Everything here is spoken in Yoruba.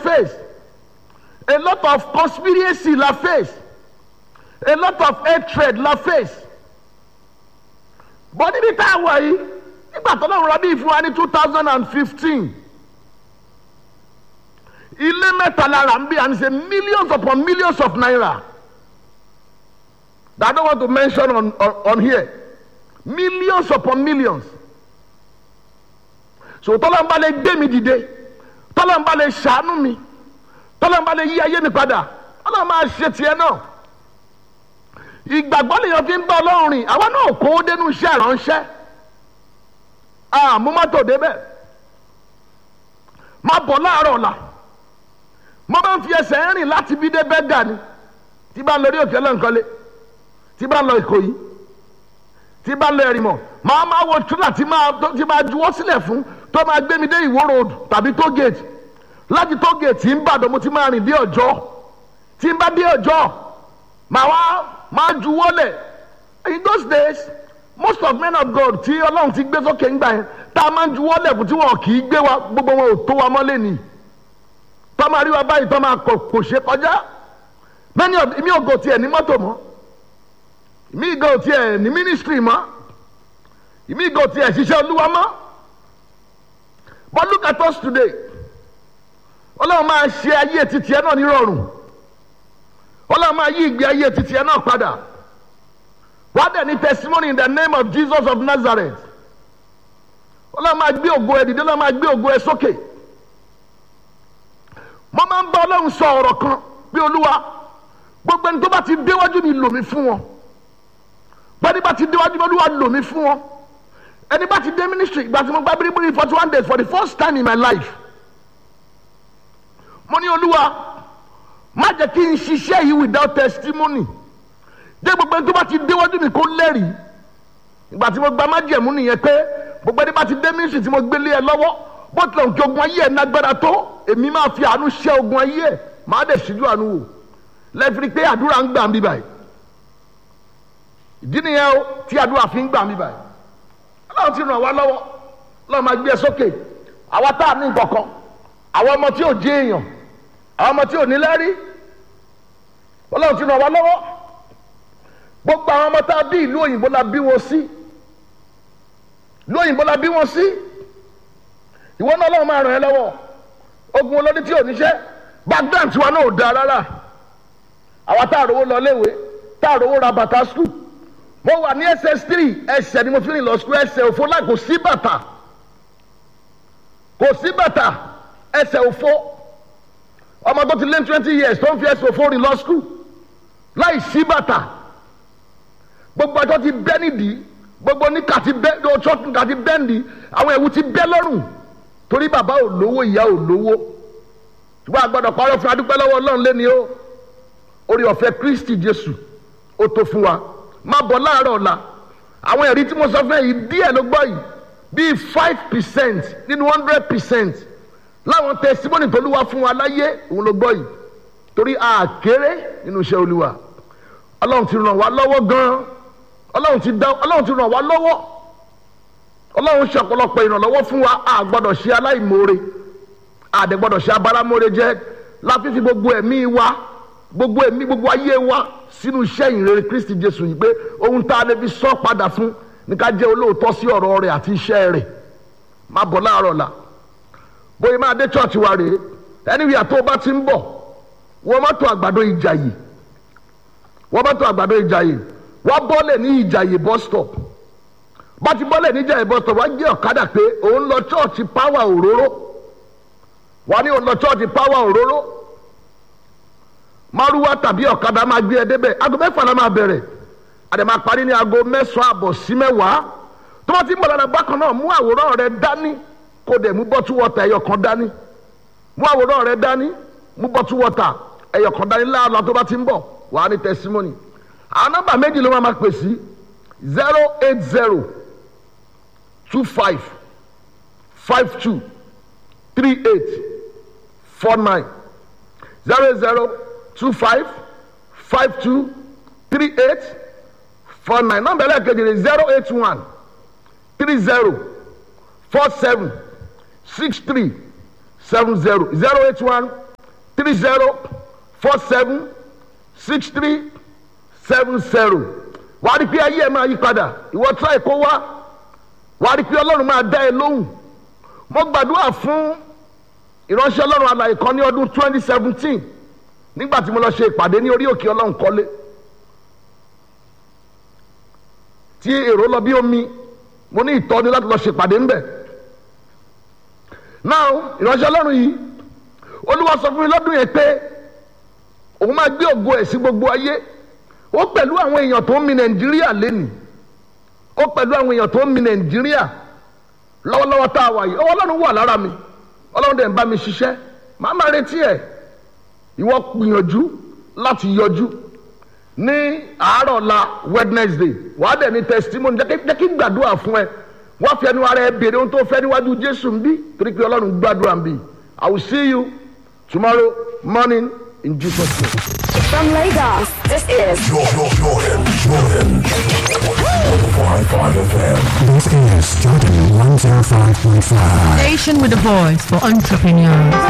face a lot of conspiracy la face a lot of hatred la face bọ́ níbi tá a wà yìí nígbà tó lọ́run rọ́bí fún wa ní two thousand and fifteen ilé mẹ́ta lára ń bí and say millions upon millions of naira that I don't want to mention on, on, on here millions upon millions so tọ́lọ́mbà lè gbé mi dìde tọ́lọ́mbà lè ṣàánú mi tọ́lọ́mbà lè yí ayé mi padà ọlọ́run máa ṣe tiẹ̀ náà ìgbàgbọ́ lèèyàn fi ń bá ọlọ́run rìn àwa náà kó o dénú iṣẹ́ ìránṣẹ́ àmú mọ́tò débẹ̀ má bọ̀ láàárọ̀ ọ̀la mo máa ń fi ẹsẹ̀ rìn láti bí dé bẹ́gà ni tí bá ń lọ rí òkè lọ́nkọ́lé tí bá ń lọ ìkòyí tí bá ń lọ ẹ̀rìmọ̀ máa máa wo tírà tí máa tí máa juwọ́ sílẹ̀ fún tó máa gbé mi dé ìwó road tàbí tó gate láti tó gate tí ń bàdàn mo ti máa rìn dé ọjọ́ tí ń bá dé ọjọ́ màá wá máa juwọ́ lẹ̀ in those days most of men of God tí ọlọ́run ti gbé sókè ńgbà yẹn tá a máa ń juwọ́ lẹ̀ fún tí wọn kì í gbé wa gbogbo wọn ò tó wa mọ́lẹ̀ nìyí tọ́ máa rí wa báyìí tọ́ máa kò kò ṣe kọjá many of mi ò gò tiẹ̀ ní mọ́tò mọ́ mi gò tiẹ̀ ní ministry mọ́ mi gò tiẹ̀ ṣiṣẹ́ olúwa mọ́ but look at us today ọlọ́run máa ṣe ayé titi ẹ náà nírọ̀rùn ọlọ́run máa yí ìgbé ayé titi ẹ náà padà wá dẹ̀ ní testimony in the name of Jesus of Nazareth ọlọ́run máa gbé ògo ẹ dìde ọlọ́run máa gbé ògo ẹ sókè. Okay mo máa ń bá ọlọ́run sọ ọ̀rọ̀ kan bí olúwa gbogbo ẹni tó bá ti déwájú mi lò mí fún wọn gbẹ́ni bá ti déwájú mi olúwa lò mí fún wọn ẹni bá ti dé ministry ìgbà tí mo gba biribiri forty one days for the first time in my life mo ní olúwa má jẹ́ kí n ṣiṣẹ́ yìí without testimony jẹ́ gbogbo ẹni tó bá ti déwájú mi kó lẹ́rìí ìgbà tí mo gba májẹ̀mú nìyẹn pé gbogbo ẹni bá ti dé ministry tí mo gbélé ẹ lọ́wọ́ bó tilẹ̀ òkè ogun ayé ẹ̀ nágbára tó èmi máa fi àánú ṣẹ́ ogun ayé ẹ̀ máa dẹ̀ ṣíjú àánú wò lẹ́fìrí pé àdúrà ń gbà mí báyìí ìdí nìyẹn o tí àdúrà fi ń gbà mí báyìí ọlọ́run ti ràn wá lọ́wọ́ ọlọ́run máa gbé ẹ sókè àwa tá a ní nǹkankan àwọn ọmọ tí ò jẹ́ èèyàn àwọn ọmọ tí ò ní lẹ́rí ọlọ́run ti ràn wá lọ́wọ́ gbogbo àwọn ọmọ tá a bí ìlú òyìnbó la bí wọn sí ìlú òyìnbó la bí wọn sí ìwọ náà ọlọ́run máa ràn ẹ́ lọ́wọ́ ogun olórí tí ò níṣẹ́ background tiwa náà ò dáa rárá àwa tá a rówó lọ léwe tá a rówó ra bàtà skul mo wà ní ss three ẹsẹ̀ ni mo fi rìn lọ skul ẹsẹ̀ òfo láì kò sí bàtà kò sí bàtà ẹsẹ̀ òfo ọmọ tó ti lé twenty years tó ń fi ẹsẹ̀ òfo rìn lọ skul láì sí bàtà gbogbo àjọ ti bẹ́ nídìí gbogbo níkà ti bẹ́ ọjọ́ níkà ti bẹ́ nídìí àwọn ẹ̀wù ti bẹ́ lọ́rùn torí bàbá ò lówó ìyá ò lówó ṣùgbọ́n àgbàdo parọ́ fún adúpẹ́ lọ́wọ́ ọlọ́run lé ní o orí ọ̀fẹ́ kristi jésù ó tó fún wa má bọ̀ láàárọ̀ ọ̀la àwọn ẹ̀rí tí mo sọ fún ẹ yìí díẹ̀ ló gbọ́ yìí bíi five percent nínú hundred percent láwọn testimony tó lúwa fún wa láyé òun ló gbọ́ yìí torí àkéré nínú iṣẹ́ olúwa ọlọ́run ti ràn wá lọ́wọ́ gan-an ọlọ́run ti dá ọlọ́run ti ràn wá lọ́wọ́ ọlọ́run ṣe ọ̀pọ̀lọpọ̀ ìrànlọ́wọ́ fún wa a gbọ́dọ̀ ṣe aláìmoore a dẹ̀ gbọ́dọ̀ ṣe abáramóore jẹ́ láti fi gbogbo ẹ̀mí wa gbogbo ẹ̀mí gbogbo ayé wa sínú iṣẹ́ ìrere kristi jésù yìí pé ohun tá a lè fi sọ padà fún ní ká jẹ́ olóòótọ́ sí ọ̀rọ̀ rẹ̀ àti iṣẹ́ rẹ̀ má bọ̀ láàárọ̀ la bóyá máa dé chọ́ọ̀chì wa rèé anywhere tó o bá ti ń bọ̀ wọ́n mọ́tò àgbàdo ìjàyè wọ́n mọ́tò àgbàdo ìjàyè wọ́n bọ́lẹ̀ ní ìjàyè bus stop bá ti bọ́lẹ̀ ní ìjàyè bus stop wọ́n gbé ọ̀kadà pé òun lọ chọ́ọ̀chì power òróró wọ́n ní òun lọ chọ́ọ̀chì power òróró márúwá tàbí ọ̀kadà máa gbé ẹ débẹ̀ aago mẹ́fà la máa bẹ̀rẹ̀ àdè máa parí ní aago mẹ́sàn-án àbọ̀ sí mẹ́wàá tó bá ti ń bọ̀ lára bákan náà mú àwòrán rẹ dání kó dẹ̀ mú bọ́tú wọ́tà ẹyọ kan dání mú àwòrán rẹ dání mú bọ́tú wọ́tà ẹyọ kan dání láàlọ́ tó bá ti ń bọ̀ wà á ní testimony àwọn nọ́mbà méjì ló máa ma pè sí zero eight zero two five five two three eight four nine zero eight zero two five five two three eight four nine nọ́mbà ẹlẹ́ẹ̀kejì ni zero eight one three zero four seven six three seven zero zero eight one three zero four seven six three seven zero wà á rí pé ayé ẹ máa yí padà ìwọ tí àìkó wá wà á rí pé ọlọ́run máa dá ẹ lóhùn mo gbàdúrà fún ìránṣẹ́ ọlọ́run alàyè kan ní ọdún twenty seventeen nígbà tí mo lọ ṣe ìpàdé ní orí òkè ọlọ́run kọ́lé tí èrò lọ bí omi mo ní ìtọ́ni láti lọ ṣe ìpàdé ńbẹ̀ náà ìránṣẹ́ ọlọ́run yìí olúwa sọ fún mi lọ́dún yẹn pé òun máa gbé ògo ẹ̀ sí gbogbo ayé ó pẹ̀lú àwọn èèyàn tó ń mi nàìjíríà lénìí ó pẹ̀lú àwọn èèyàn tó ń mi nàìjíríà lọ́wọ́lọ́wọ́ tá a wà yìí ọwọ́ ọlọ́run wà lára mi ọlọ́run dẹ̀ ń bá mi ṣiṣẹ́ màá máa retí ẹ̀ ìwọ gbìyànjú láti yọjú ní àárọ̀ la wednesday wàá dẹ̀ ní testimony jẹ́ kí n gbàdúrà fún ẹ wọ́n fi ẹnu ara ẹ béèrè ohun tó fẹ́ níwájú jésù ń bí torí pé ọlọ́run gbàdúrà ń bí i will see you tomorrow morning in jesus name. From Lagos, this is Jordan, Jordan, Jordan. 105.5 FM. This is Jordan 105.5. Station with a voice for entrepreneurs.